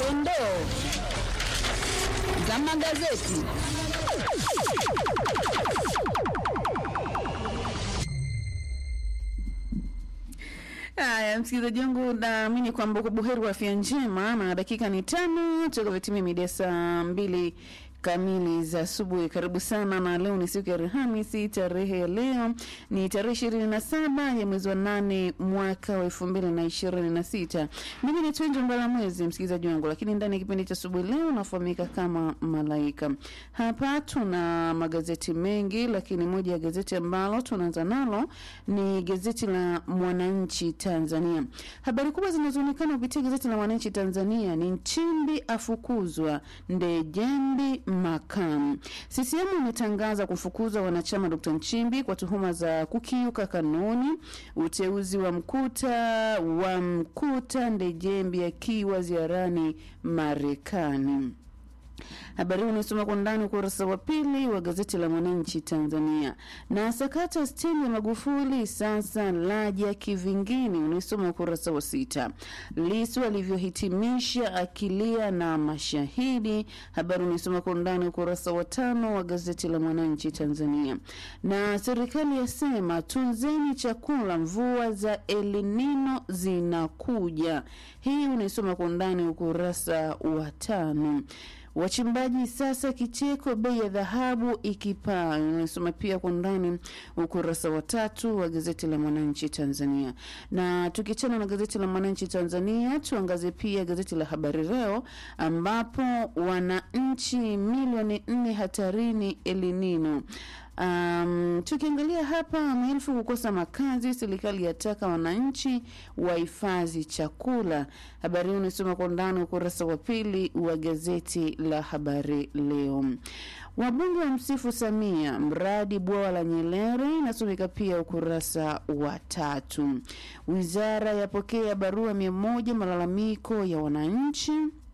dondoo za magazeti. Haya, msikilizaji wangu, naamini kwamba uko buheri wa afya njema, na dakika ni tano toka vitimia mida saa mbili kamili za asubuhi. Karibu sana, na leo ni siku ya Alhamisi. Tarehe ya leo ni tarehe ishirini na saba ya mwezi wa nane mwaka wa elfu mbili na ishirini na sita. Mimi ni Twenje Mbala Mwezi, msikilizaji wangu, lakini ndani ya kipindi cha asubuhi leo nafahamika kama Malaika. Hapa tuna magazeti mengi, lakini moja ya gazeti ambalo tunaanza nalo ni gazeti la Mwananchi Tanzania. Habari kubwa zinazoonekana kupitia gazeti la Mwananchi Tanzania ni Nchimbi afukuzwa, Ndejembi makamu. CCM imetangaza kufukuza wanachama Dr. Nchimbi kwa tuhuma za kukiuka kanuni. Uteuzi wa mkuta wa mkuta Ndejembi akiwa ziarani Marekani. Habari hii unasoma kwa ndani ukurasa wa pili wa gazeti la Mwananchi Tanzania. Na sakata stendi ya Magufuli sasa laja kivingine, unaisoma ukurasa wa sita. Lisu alivyohitimisha akilia na mashahidi, habari unaisoma kwa ndani ukurasa wa tano wa gazeti la Mwananchi Tanzania. Na serikali yasema tunzeni chakula, mvua za El Nino zinakuja, hii unaisoma kwa ndani ukurasa wa tano. Wachimbaji sasa kicheko, bei ya dhahabu ikipaa. Unasoma pia kwa ndani ukurasa wa tatu wa gazeti la Mwananchi Tanzania. Na tukiachana na gazeti la Mwananchi Tanzania, tuangazie pia gazeti la Habari Leo ambapo wananchi milioni nne hatarini elinino Um, tukiangalia hapa maelfu kukosa makazi, serikali yataka wananchi wahifadhi chakula. Habari hii unasoma kwa ndani ukurasa wa pili wa gazeti la Habari Leo. Wabunge wa msifu Samia, mradi bwawa la Nyerere inasomeka pia ukurasa wa tatu. Wizara yapokea barua mia moja malalamiko ya wananchi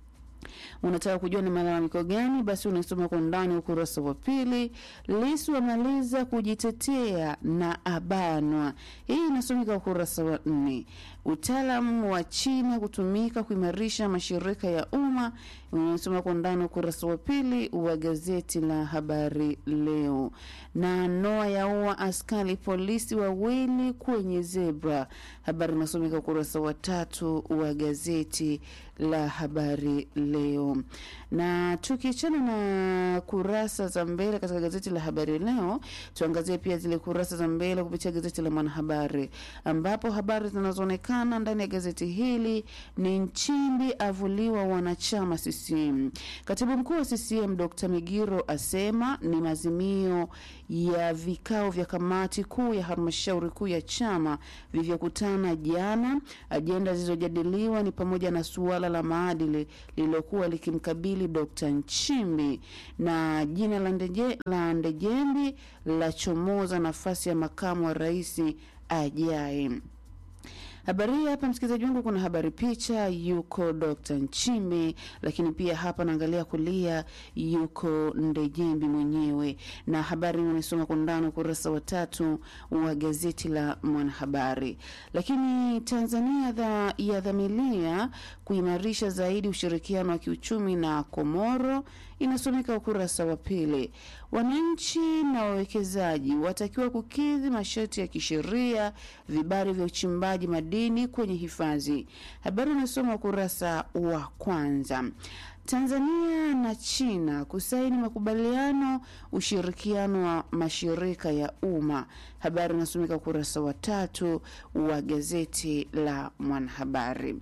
unataka kujua ni malalamiko gani? Basi unasoma kwa ndani ukurasa wa pili. Lisu amaliza kujitetea na abanwa, hii inasomeka ukurasa wa nne. Utaalamu wa China kutumika kuimarisha mashirika ya umma, unasoma kwa ndani ukurasa wa pili wa gazeti la Habari Leo. Na noa yaua askari polisi wawili kwenye zebra, habari inasomeka ukurasa wa tatu wa gazeti la Habari Leo. Na tukiachana na kurasa za mbele katika gazeti la Habari Leo, tuangazie pia zile kurasa za mbele kupitia gazeti la Mwanahabari, ambapo habari zinazoonekana ndani ya gazeti hili ni Nchimbi avuliwa wanachama CCM. Katibu mkuu wa CCM Dr. Migiro asema ni maazimio ya vikao vya kamati kuu ya halmashauri kuu ya chama vilivyokutana jana. Ajenda zilizojadiliwa ni pamoja na suala la maadili lililokuwa likimkabili Dr. Nchimbi na jina la Ndeje, la Ndejembi la chomoza nafasi ya makamu wa rais ajaye. Habari hii hapa, msikilizaji wangu, kuna habari picha, yuko Dr. Nchimbi, lakini pia hapa naangalia kulia yuko Ndejembi mwenyewe, na habari unasoma kwa ndani ukurasa wa tatu wa gazeti la Mwanahabari. Lakini Tanzania dha, yadhamiria kuimarisha zaidi ushirikiano wa kiuchumi na Komoro, inasomeka ukurasa wa pili. Wananchi na wawekezaji watakiwa kukidhi masharti ya kisheria vibali vya uchimbaji madini kwenye hifadhi. Habari unasoma ukurasa wa kwanza. Tanzania na China kusaini makubaliano ushirikiano wa mashirika ya umma. Habari inasomeka ukurasa wa tatu wa gazeti la Mwanahabari.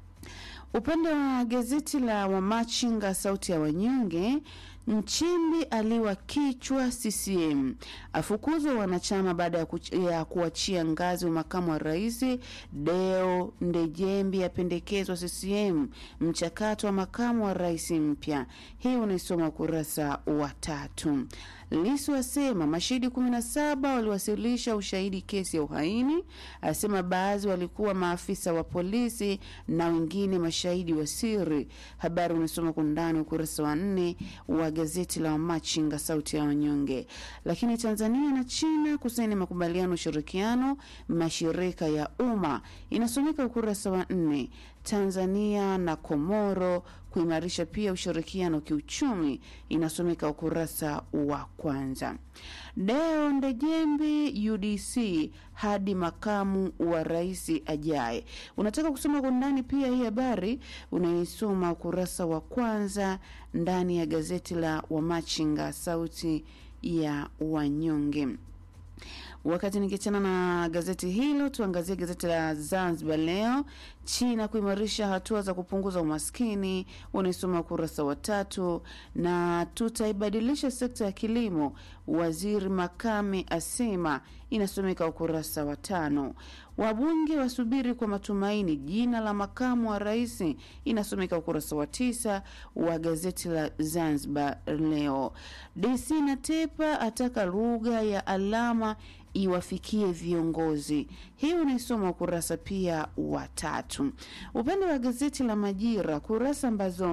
Upande wa gazeti la Wamachinga sauti ya wanyonge, Nchimbi aliwa kichwa CCM, afukuzwa wanachama baada ya, ya kuachia ngazi wa makamu wa rais. Deo Ndejembi apendekezwa CCM, mchakato wa makamu wa rais mpya. Hii unaisoma ukurasa wa tatu. Lisu asema mashahidi 17 waliwasilisha ushahidi kesi ya uhaini, asema baadhi walikuwa maafisa wa polisi na wengine mashahidi wa siri. Habari unasoma kwa ndani ukurasa wa nne wa gazeti la Wamachinga sauti ya wanyonge. Lakini Tanzania na China kusaini makubaliano ushirikiano mashirika ya umma inasomeka ukurasa wa nne. Tanzania na Komoro kuimarisha pia ushirikiano kiuchumi, inasomeka ukurasa wa kwanza. Deo Ndejembi UDC hadi makamu wa rais ajaye. Unataka kusoma kwa undani pia hii habari unaisoma ukurasa wa kwanza ndani ya gazeti la Wamachinga, sauti ya wanyonge. Wakati nikiachana na gazeti hilo, tuangazie gazeti la Zanzibar Leo. China kuimarisha hatua za kupunguza umaskini, unaisoma ukurasa wa tatu. Na tutaibadilisha sekta ya kilimo, waziri Makame asema, inasomeka ukurasa wa tano. Wabunge wasubiri kwa matumaini jina la makamu wa rais, inasomeka ukurasa wa tisa wa gazeti la Zanzibar Leo. DC Natepa ataka lugha ya alama iwafikie viongozi. Hii unaisoma ukurasa pia wa tatu. Upande wa gazeti la Majira, kurasa ambazo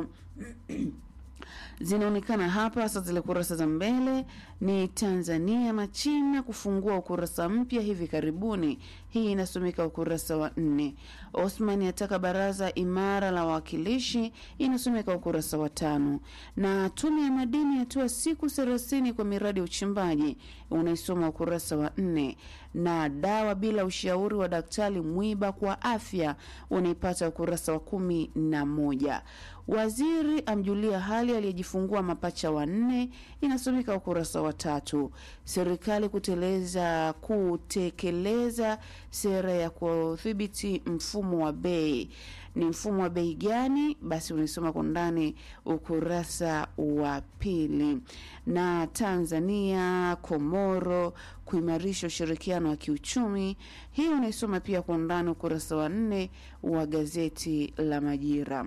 zinaonekana hapa hasa zile kurasa za mbele ni Tanzania na China kufungua ukurasa mpya hivi karibuni. Hii inasomeka ukurasa wa nne. Osman ataka baraza imara la wawakilishi, inasomeka ukurasa wa tano. Na tume ya madini yatoa siku thelathini kwa miradi ya uchimbaji, unaisoma ukurasa wa nne. Na dawa bila ushauri wa daktari mwiba kwa afya, unaipata ukurasa wa kumi na moja. Waziri amjulia hali aliyejifungua mapacha wanne, inasomeka ukurasa wa tatu. Serikali kuteleza kutekeleza sera ya kudhibiti mfumo wa bei. Ni mfumo wa bei gani? Basi unaisoma kwa ndani ukurasa wa pili. Na Tanzania Komoro kuimarisha ushirikiano wa kiuchumi, hii unaisoma pia kwa ndani ukurasa wa nne wa gazeti la Majira.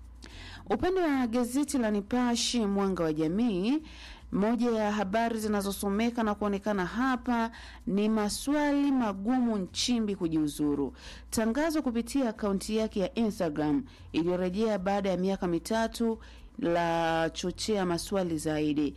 Upande wa gazeti la Nipashe Mwanga wa Jamii, moja ya habari zinazosomeka na kuonekana hapa ni maswali magumu Nchimbi kujiuzuru. Tangazo kupitia akaunti yake ya Instagram iliyorejea baada ya miaka mitatu la chochea maswali zaidi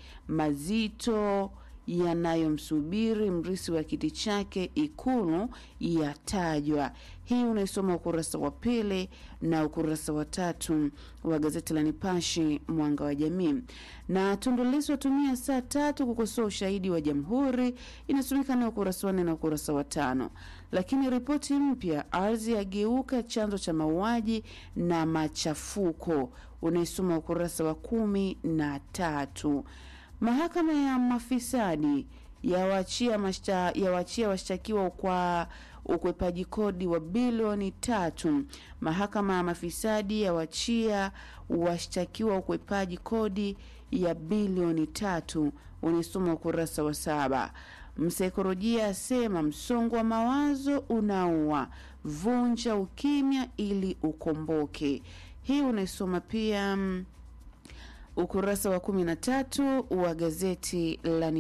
mazito yanayomsubiri mrisi wa kiti chake Ikulu yatajwa. Hii unaisoma ukurasa wa pili na ukurasa wa tatu wa gazeti la Nipashe Mwanga wa Jamii. Na Tundu Lissu watumia saa tatu kukosoa ushahidi wa Jamhuri, inasomeka na ukurasa wa nne na ukurasa wa tano. Lakini ripoti mpya, ardhi yageuka chanzo cha mauaji na machafuko, unaisoma ukurasa wa kumi na tatu. Mahakama ya mafisadi yawachia mashta, yawachia washtakiwa kwa ukwepaji kodi wa bilioni tatu. Mahakama ya mafisadi yawachia washtakiwa ukwepaji kodi ya bilioni tatu. Unisoma ukurasa wa saba. Msaikolojia asema msongo wa mawazo unaua, vunja ukimya ili ukomboke. Hii unaisoma pia mm, ukurasa wa kumi na tatu wa gazeti la